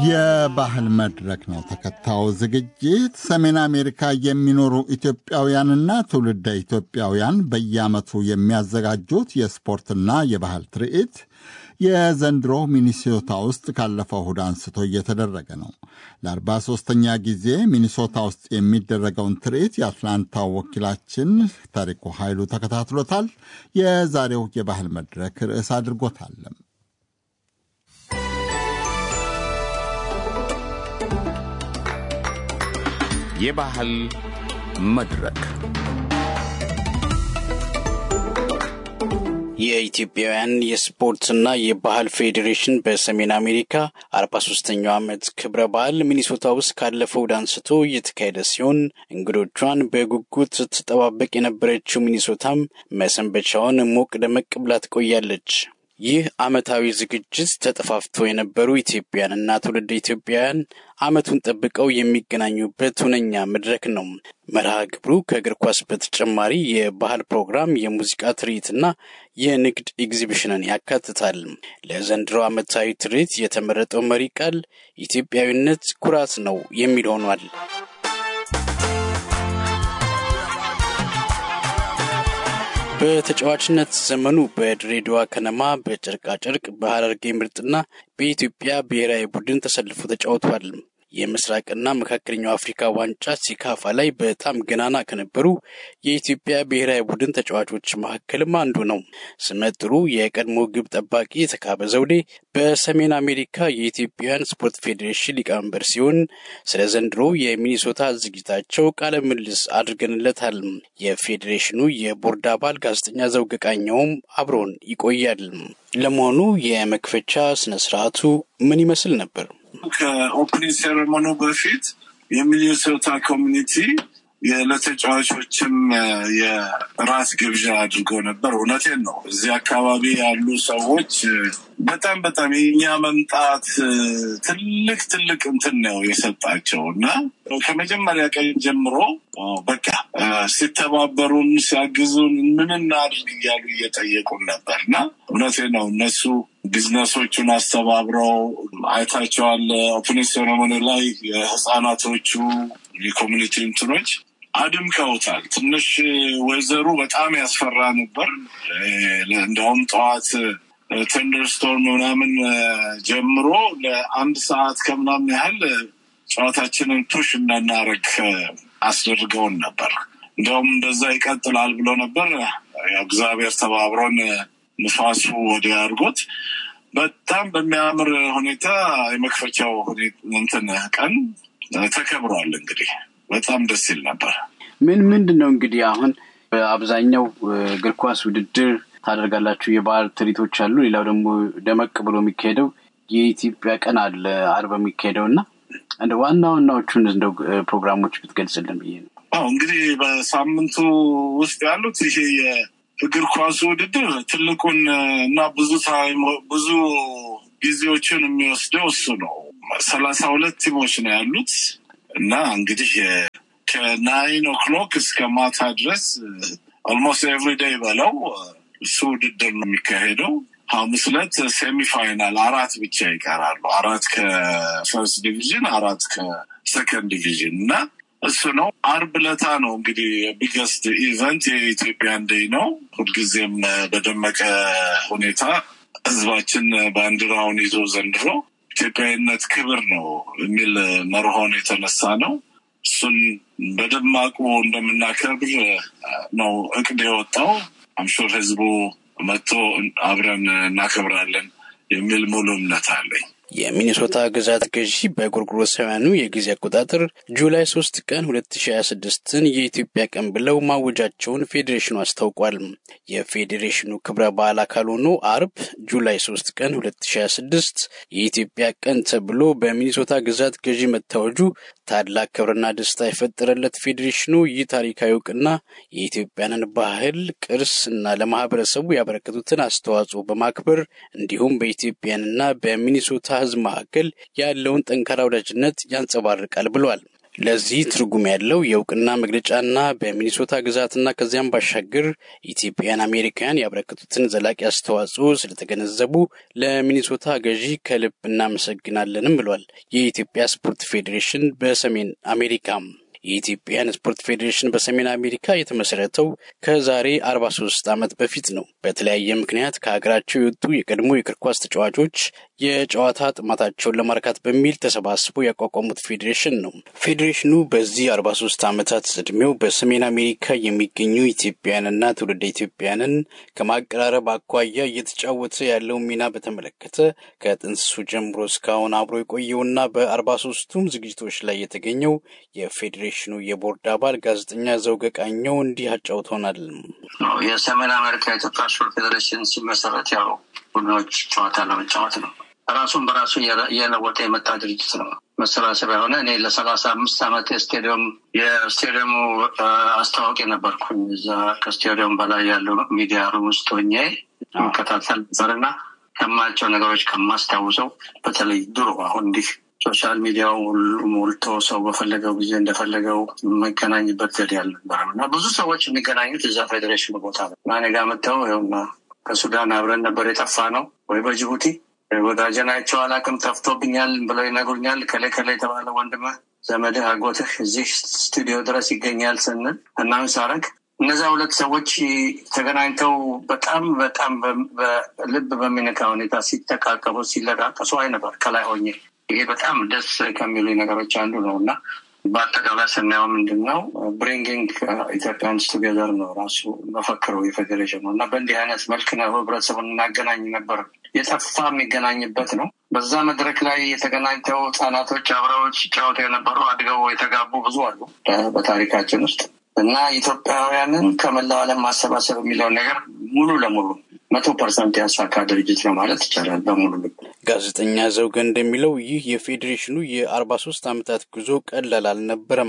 የባህል መድረክ ነው ተከታዩ ዝግጅት። ሰሜን አሜሪካ የሚኖሩ ኢትዮጵያውያንና ትውልደ ኢትዮጵያውያን በየዓመቱ የሚያዘጋጁት የስፖርትና የባህል ትርኢት የዘንድሮ ሚኒሶታ ውስጥ ካለፈው እሁድ አንስቶ እየተደረገ ነው። ለ43ኛ ጊዜ ሚኒሶታ ውስጥ የሚደረገውን ትርኢት የአትላንታው ወኪላችን ታሪኩ ኃይሉ ተከታትሎታል። የዛሬው የባህል መድረክ ርዕስ አድርጎታለም። የባህል መድረክ የኢትዮጵያውያን የስፖርትና የባህል ፌዴሬሽን በሰሜን አሜሪካ አርባ ሶስተኛው ዓመት ክብረ በዓል ሚኒሶታ ውስጥ ካለፈው እሁድ አንስቶ እየተካሄደ ሲሆን እንግዶቿን በጉጉት ስትጠባበቅ የነበረችው ሚኒሶታም መሰንበቻውን ሞቅ ደመቅ ብላ ትቆያለች። ይህ ዓመታዊ ዝግጅት ተጠፋፍተው የነበሩ ኢትዮጵያውያንና ትውልድ ኢትዮጵያውያን ዓመቱን ጠብቀው የሚገናኙበት ሁነኛ መድረክ ነው። መርሃ ግብሩ ከእግር ኳስ በተጨማሪ የባህል ፕሮግራም፣ የሙዚቃ ትርኢትና የንግድ ኤግዚቢሽንን ያካትታል። ለዘንድሮ ዓመታዊ ትርኢት የተመረጠው መሪ ቃል ኢትዮጵያዊነት ኩራት ነው የሚል ሆኗል። በተጫዋችነት ዘመኑ በድሬዳዋ ከነማ፣ በጨርቃጨርቅ፣ በሐረርጌ ምርጥና በኢትዮጵያ ብሔራዊ ቡድን ተሰልፎ ተጫውቷል። የምስራቅና መካከለኛው አፍሪካ ዋንጫ ሲካፋ ላይ በጣም ገናና ከነበሩ የኢትዮጵያ ብሔራዊ ቡድን ተጫዋቾች መካከልም አንዱ ነው። ስመጥሩ የቀድሞ ግብ ጠባቂ የተካበ ዘውዴ በሰሜን አሜሪካ የኢትዮጵያውያን ስፖርት ፌዴሬሽን ሊቀመንበር ሲሆን ስለ ዘንድሮ የሚኒሶታ ዝግጅታቸው ቃለ ምልልስ አድርገንለታል። የፌዴሬሽኑ የቦርድ አባል ጋዜጠኛ ዘውገ ቃኘውም አብሮን ይቆያል። ለመሆኑ የመክፈቻ ስነ ስርዓቱ ምን ይመስል ነበር? ከኦፕኒንግ ሴሬሞኒ በፊት የሚኒሶታ ኮሚኒቲ ለተጫዋቾችም የራት ግብዣ አድርገው ነበር። እውነቴን ነው። እዚህ አካባቢ ያሉ ሰዎች በጣም በጣም የእኛ መምጣት ትልቅ ትልቅ እንትን ነው የሰጣቸው እና ከመጀመሪያ ቀን ጀምሮ በቃ ሲተባበሩን፣ ሲያግዙን ምን እናድርግ እያሉ እየጠየቁን ነበር እና እውነቴን ነው እነሱ ቢዝነሶቹን አስተባብረው አይታቸዋል። ኦፕኒንግ ሴሬሞኒ ላይ የህፃናቶቹ የኮሚኒቲ እንትኖች አድምቀውታል። ትንሽ ወይዘሩ በጣም ያስፈራ ነበር። እንዲያውም ጠዋት ተንደርስቶርም ምናምን ጀምሮ ለአንድ ሰዓት ከምናምን ያህል ጨዋታችንን ፑሽ እንዳናረግ አስደርገውን ነበር። እንዲያውም እንደዛ ይቀጥላል ብሎ ነበር። እግዚአብሔር ተባብሮን ንፋሱ ወዲያ አድርጎት በጣም በሚያምር ሁኔታ የመክፈቻው እንትን ቀን ተከብሯል። እንግዲህ በጣም ደስ ይል ነበር። ምን ምንድን ነው እንግዲህ አሁን በአብዛኛው እግር ኳስ ውድድር ታደርጋላችሁ፣ የባህል ትርኢቶች አሉ። ሌላው ደግሞ ደመቅ ብሎ የሚካሄደው የኢትዮጵያ ቀን አለ አርብ የሚካሄደው እና እንደ ዋና ዋናዎቹን እንደው ፕሮግራሞች ብትገልጽልን ብዬ ነው። አዎ እንግዲህ በሳምንቱ ውስጥ ያሉት ይሄ የእግር ኳሱ ውድድር ትልቁን እና ብዙ ታይም ብዙ ጊዜዎችን የሚወስደው እሱ ነው። ሰላሳ ሁለት ቲሞች ነው ያሉት እና እንግዲህ ከናይን ኦክሎክ እስከ ማታ ድረስ ኦልሞስት ኤቭሪዴይ በለው እሱ ውድድር ነው የሚካሄደው። ሐሙስ ዕለት ሴሚፋይናል አራት ብቻ ይቀራሉ። አራት ከፈርስት ዲቪዥን፣ አራት ከሰከንድ ዲቪዥን እና እሱ ነው። አርብ ለታ ነው እንግዲህ ቢገስት ኢቨንት የኢትዮጵያን ዴይ ነው። ሁልጊዜም በደመቀ ሁኔታ ህዝባችን ባንዲራውን ይዞ ዘንድሮ ኢትዮጵያዊነት ክብር ነው የሚል መርሆን የተነሳ ነው። እሱን በደማቁ እንደምናከብር ነው እቅድ የወጣው። አምሹር ህዝቡ መጥቶ አብረን እናከብራለን የሚል ሙሉ እምነት አለኝ። የሚኒሶታ ግዛት ገዢ በጎርጎሮሳውያኑ የጊዜ አቆጣጠር ጁላይ ሶስት ቀን ሁለት ሺ ሀያ ስድስትን የኢትዮጵያ ቀን ብለው ማወጃቸውን ፌዴሬሽኑ አስታውቋል። የፌዴሬሽኑ ክብረ በዓል አካል ሆኖ አርብ ጁላይ ሶስት ቀን ሁለት ሺ ሀያ ስድስት የኢትዮጵያ ቀን ተብሎ በሚኒሶታ ግዛት ገዢ መታወጁ ታላቅ ክብርና ደስታ የፈጠረለት ፌዴሬሽኑ ይህ ታሪካዊ እውቅና የኢትዮጵያንን ባህል፣ ቅርስ እና ለማህበረሰቡ ያበረከቱትን አስተዋጽኦ በማክበር እንዲሁም በኢትዮጵያንና በሚኒሶታ ህዝብ መካከል ያለውን ጠንካራ ወዳጅነት ያንጸባርቃል ብሏል። ለዚህ ትርጉም ያለው የእውቅና መግለጫና በሚኒሶታ ግዛትና ከዚያም ባሻገር ኢትዮጵያን አሜሪካውያን ያበረከቱትን ዘላቂ አስተዋጽኦ ስለተገነዘቡ ለሚኒሶታ ገዢ ከልብ እናመሰግናለንም ብሏል የኢትዮጵያ ስፖርት ፌዴሬሽን በሰሜን አሜሪካም። የኢትዮጵያን ስፖርት ፌዴሬሽን በሰሜን አሜሪካ የተመሰረተው ከዛሬ አርባ ሶስት ዓመት በፊት ነው። በተለያየ ምክንያት ከሀገራቸው የወጡ የቀድሞ የእግር ኳስ ተጫዋቾች የጨዋታ ጥማታቸውን ለማርካት በሚል ተሰባስበው ያቋቋሙት ፌዴሬሽን ነው። ፌዴሬሽኑ በዚህ አርባ ሶስት ዓመታት ዕድሜው በሰሜን አሜሪካ የሚገኙ ኢትዮጵያውያንና ትውልደ ኢትዮጵያውያንን ከማቀራረብ አኳያ እየተጫወተ ያለውን ሚና በተመለከተ ከጥንስሱ ጀምሮ እስካሁን አብሮ የቆየውና በአርባ ሶስቱም ዝግጅቶች ላይ የተገኘው የፌዴሬሽኑ የቦርድ አባል ጋዜጠኛ ዘውገ ቃኘው እንዲህ አጫውተውናል። የሰሜን አሜሪካ የኢትዮጵያ ስፖርት ፌዴሬሽን ሲመሰረት ያው ቡድኖች ጨዋታ ለመጫወት ነው። ራሱን በራሱ እየለወጠ የመጣ ድርጅት ነው። መሰባሰቢያ የሆነ እኔ ለሰላሳ አምስት ዓመት ስቴዲየም የስቴዲየሙ አስታዋቂ ነበርኩኝ። እዛ ከስቴዲየም በላይ ያለው ሚዲያ ሩም ውስጥ ሆኜ መከታተል ነበርና ከማያቸው ነገሮች ከማስታውሰው በተለይ ድሮ አሁን እንዲህ ሶሻል ሚዲያው ሞልቶ ሰው በፈለገው ጊዜ እንደፈለገው የሚገናኝበት ዘዴ አልነበረም እና ብዙ ሰዎች የሚገናኙት እዛ ፌዴሬሽኑ ቦታ ነው እና እኔ ጋ መጥተው ይኸውና ከሱዳን አብረን ነበር የጠፋ ነው ወይ በጅቡቲ ወዳጀናቸው አላቅም ጠፍቶብኛል ብለው ይነግሩኛል። ከላይ ከላይ የተባለ ወንድምህ ዘመድህ አጎትህ እዚህ ስቱዲዮ ድረስ ይገኛል ስንል እናምን ሳረግ እነዛ ሁለት ሰዎች ተገናኝተው በጣም በጣም በልብ በሚነካ ሁኔታ ሲተቃቀፉ ሲለቃቀሱ አይ ነበር ከላይ ሆኜ ይሄ በጣም ደስ ከሚሉ ነገሮች አንዱ ነው እና በአጠቃላይ ስናየው ምንድን ነው ብሪንጊንግ ኢትዮጵያንስ ቱጌዘር ነው ራሱ መፈክረው የፌዴሬሽን ነው እና በእንዲህ አይነት መልክ ነው ህብረተሰቡን እናገናኝ ነበር። የጠፋ የሚገናኝበት ነው። በዛ መድረክ ላይ የተገናኝተው ህጻናቶች አብረው ሲጫወቱ የነበሩ አድገው የተጋቡ ብዙ አሉ በታሪካችን ውስጥ እና ኢትዮጵያውያንን ከመላው ዓለም ማሰባሰብ የሚለውን ነገር ሙሉ ለሙሉ መቶ ፐርሰንት ያሳካ ድርጅት ነው ማለት ይቻላል በሙሉ ልብ። ጋዜጠኛ ዘውገ እንደሚለው ይህ የፌዴሬሽኑ የአርባ ሶስት ዓመታት ጉዞ ቀላል አልነበረም።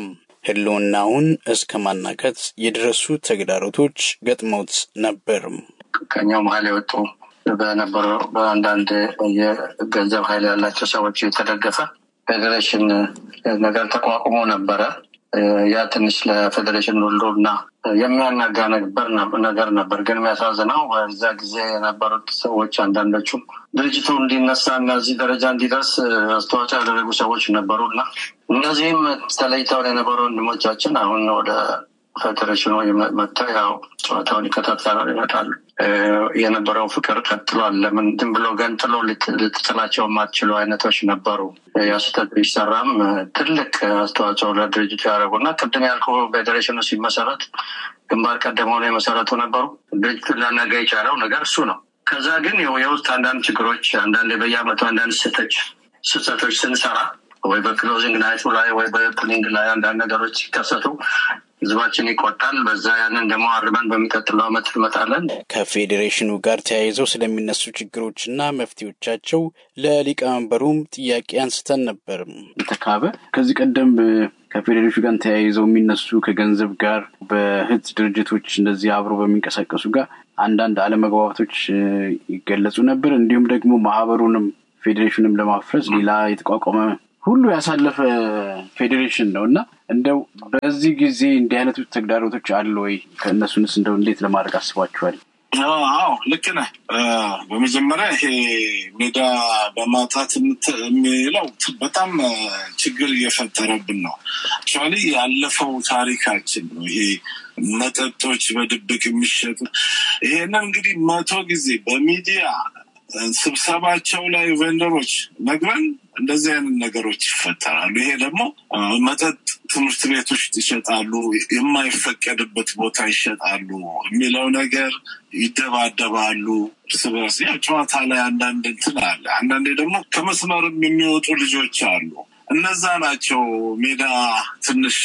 ህልውናውን እስከ ማናከት የደረሱ ተግዳሮቶች ገጥመውት ነበርም። ከኛው መሀል የወጡ በነበረው በአንዳንድ የገንዘብ ኃይል ያላቸው ሰዎች የተደገፈ ፌዴሬሽን ነገር ተቋቁሞ ነበረ። ያ ትንሽ ለፌዴሬሽን ሁሉ እና የሚያናጋ ነበር ነገር ነበር። ግን የሚያሳዝነው በዛ ጊዜ የነበሩት ሰዎች አንዳንዶቹም ድርጅቱ እንዲነሳ እና እዚህ ደረጃ እንዲደርስ አስተዋጽኦ ያደረጉ ሰዎች ነበሩ እና እነዚህም ተለይተውን የነበሩ ወንድሞቻችን አሁን ወደ ፌዴሬሽኑ መጥተው ያው ጨዋታውን ይከታተላሉ፣ ይመጣሉ። የነበረው ፍቅር ቀጥሏል። ለምን ዝም ብሎ ገንጥሎ ልትጥላቸው የማትችሉ አይነቶች ነበሩ። ያ ስህተት ቢሰራም ትልቅ አስተዋጽኦ ለድርጅቱ ያደረጉ እና ቅድም ያልኩ ፌዴሬሽኑ ሲመሰረት ግንባር ቀደም ሆነው የመሰረቱ ነበሩ። ድርጅቱን ሊያናጋ የቻለው ነገር እሱ ነው። ከዛ ግን የውስጥ አንዳንድ ችግሮች፣ አንዳንድ በየአመቱ አንዳንድ ስህተቶች ስህተቶች ስንሰራ ወይ በክሎዚንግ ናይቱ ላይ ወይ በኦፕኒንግ ላይ አንዳንድ ነገሮች ሲከሰቱ ህዝባችን ይቆጣል። በዛ ያንን ደግሞ አርመን በሚቀጥለው አመት እንመጣለን። ከፌዴሬሽኑ ጋር ተያይዘው ስለሚነሱ ችግሮችና መፍትሄዎቻቸው ለሊቀመንበሩም ጥያቄ አንስተን ነበር። ተካበ ከዚህ ቀደም ከፌዴሬሽኑ ጋር ተያይዘው የሚነሱ ከገንዘብ ጋር በህት ድርጅቶች እንደዚህ አብሮ በሚንቀሳቀሱ ጋር አንዳንድ አለመግባባቶች ይገለጹ ነበር። እንዲሁም ደግሞ ማህበሩንም ፌዴሬሽንም ለማፍረስ ሌላ የተቋቋመ ሁሉ ያሳለፈ ፌዴሬሽን ነው እና እንደው በዚህ ጊዜ እንዲህ አይነቱ ተግዳሮቶች አሉ ወይ? ከእነሱንስ እንደው እንዴት ለማድረግ አስባችኋል? አዎ ልክ ነህ። በመጀመሪያ ይሄ ሜዳ በማጣት የሚለው በጣም ችግር እየፈጠረብን ነው። አክቹዋሊ ያለፈው ታሪካችን ነው ይሄ መጠጦች በድብቅ የሚሸጡ ይሄንን እንግዲህ መቶ ጊዜ በሚዲያ ስብሰባቸው ላይ ቬንደሮች ነግረን እንደዚህ አይነት ነገሮች ይፈጠራሉ። ይሄ ደግሞ መጠጥ ትምህርት ቤቶች ይሸጣሉ፣ የማይፈቀድበት ቦታ ይሸጣሉ የሚለው ነገር ይደባደባሉ እርስ በርስ። ያው ጨዋታ ላይ አንዳንድ እንትን አለ። አንዳንዴ ደግሞ ከመስመርም የሚወጡ ልጆች አሉ። እነዛ ናቸው ሜዳ ትንሽ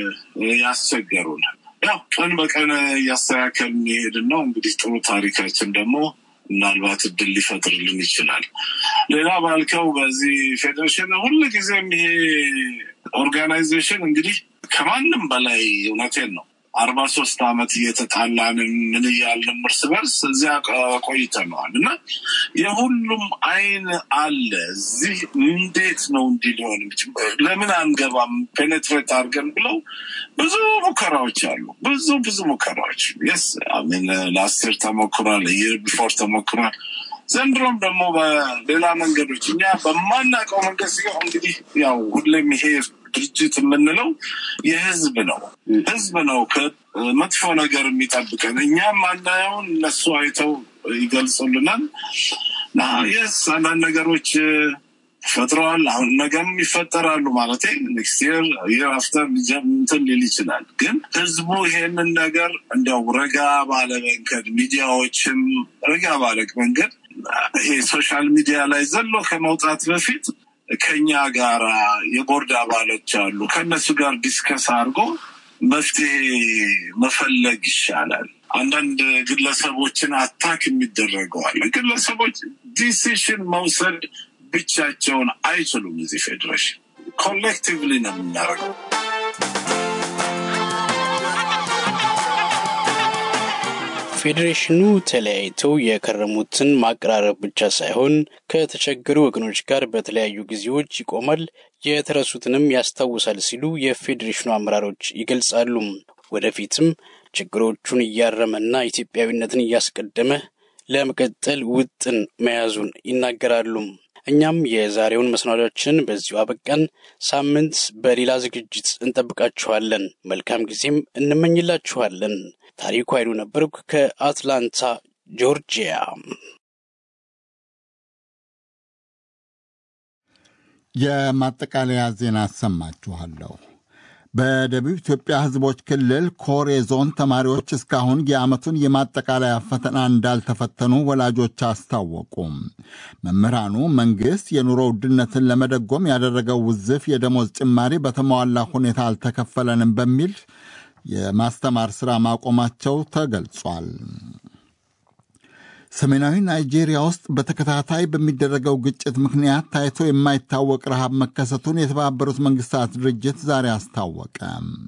ያስቸገሩን። ያው ቀን በቀን እያስተካከል የሚሄድን ነው። እንግዲህ ጥሩ ታሪካችን ደግሞ ምናልባት እድል ሊፈጥርልን ይችላል። ሌላ ባልከው በዚህ ፌዴሬሽን ሁል ጊዜም ይሄ ኦርጋናይዜሽን እንግዲህ ከማንም በላይ እውነቴን ነው አርባ ሶስት ዓመት እየተጣላንን ምን እያልን እርስ በርስ እዚያ ቆይተነዋል እና የሁሉም አይን አለ እዚህ እንዴት ነው እንዲህ ሊሆን ለምን አንገባም ፔኔትሬት አድርገን ብለው ብዙ ሙከራዎች አሉ ብዙ ብዙ ሙከራዎች የስ አሚን ለአስር ተሞክሯል ይር ቢፎር ተሞክሯል ዘንድሮም ደግሞ በሌላ መንገዶች እኛ በማናውቀው መንገድ ሲሆን እንግዲህ ያው ሁሌም ይሄ ድርጅት የምንለው የህዝብ ነው። ህዝብ ነው ከመጥፎ ነገር የሚጠብቀን። እኛም ማናየውን እነሱ አይተው ይገልጹልናል። የስ አንዳንድ ነገሮች ፈጥረዋል። አሁን ነገም ይፈጠራሉ ማለት ኔክስት ይር ይር አፍተር እንትን ሊል ይችላል። ግን ህዝቡ ይሄንን ነገር እንዲያው ረጋ ባለ መንገድ ሚዲያዎችም ረጋ ባለ መንገድ ይሄ ሶሻል ሚዲያ ላይ ዘሎ ከመውጣት በፊት ከኛ ጋራ የቦርድ አባሎች አሉ። ከእነሱ ጋር ዲስከስ አድርጎ መፍትሄ መፈለግ ይሻላል። አንዳንድ ግለሰቦችን አታክ የሚደረገዋል። ግለሰቦች ዲሲሽን መውሰድ ብቻቸውን አይችሉም። እዚህ ፌዴሬሽን ኮሌክቲቭሊ ነው የምናደርገው። ፌዴሬሽኑ ተለያይተው የከረሙትን ማቀራረብ ብቻ ሳይሆን ከተቸገሩ ወገኖች ጋር በተለያዩ ጊዜዎች ይቆማል፣ የተረሱትንም ያስታውሳል ሲሉ የፌዴሬሽኑ አመራሮች ይገልጻሉ። ወደፊትም ችግሮቹን እያረመና ኢትዮጵያዊነትን እያስቀደመ ለመቀጠል ውጥን መያዙን ይናገራሉ። እኛም የዛሬውን መሰናዷችን በዚሁ አበቃን። ሳምንት በሌላ ዝግጅት እንጠብቃችኋለን። መልካም ጊዜም እንመኝላችኋለን። ታሪኩ ኃይሉ ነበርኩ ከአትላንታ ጆርጂያ። የማጠቃለያ ዜና አሰማችኋለሁ። በደቡብ ኢትዮጵያ ሕዝቦች ክልል ኮሬ ዞን ተማሪዎች እስካሁን የዓመቱን የማጠቃለያ ፈተና እንዳልተፈተኑ ወላጆች አስታወቁ። መምህራኑ መንግሥት የኑሮ ውድነትን ለመደጎም ያደረገው ውዝፍ የደሞዝ ጭማሪ በተሟላ ሁኔታ አልተከፈለንም በሚል የማስተማር ሥራ ማቆማቸው ተገልጿል። ሰሜናዊ ናይጄሪያ ውስጥ በተከታታይ በሚደረገው ግጭት ምክንያት ታይቶ የማይታወቅ ረሃብ መከሰቱን የተባበሩት መንግስታት ድርጅት ዛሬ አስታወቀ።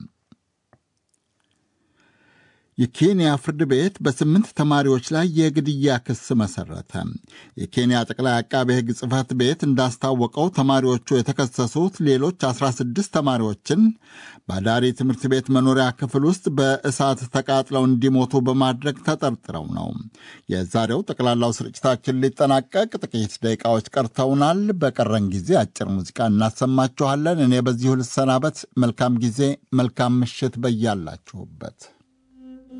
የኬንያ ፍርድ ቤት በስምንት ተማሪዎች ላይ የግድያ ክስ መሰረተ። የኬንያ ጠቅላይ አቃቤ ሕግ ጽሕፈት ቤት እንዳስታወቀው ተማሪዎቹ የተከሰሱት ሌሎች 16 ተማሪዎችን በአዳሪ ትምህርት ቤት መኖሪያ ክፍል ውስጥ በእሳት ተቃጥለው እንዲሞቱ በማድረግ ተጠርጥረው ነው። የዛሬው ጠቅላላው ስርጭታችን ሊጠናቀቅ ጥቂት ደቂቃዎች ቀርተውናል። በቀረን ጊዜ አጭር ሙዚቃ እናሰማችኋለን። እኔ በዚሁ ልሰናበት። መልካም ጊዜ፣ መልካም ምሽት በያላችሁበት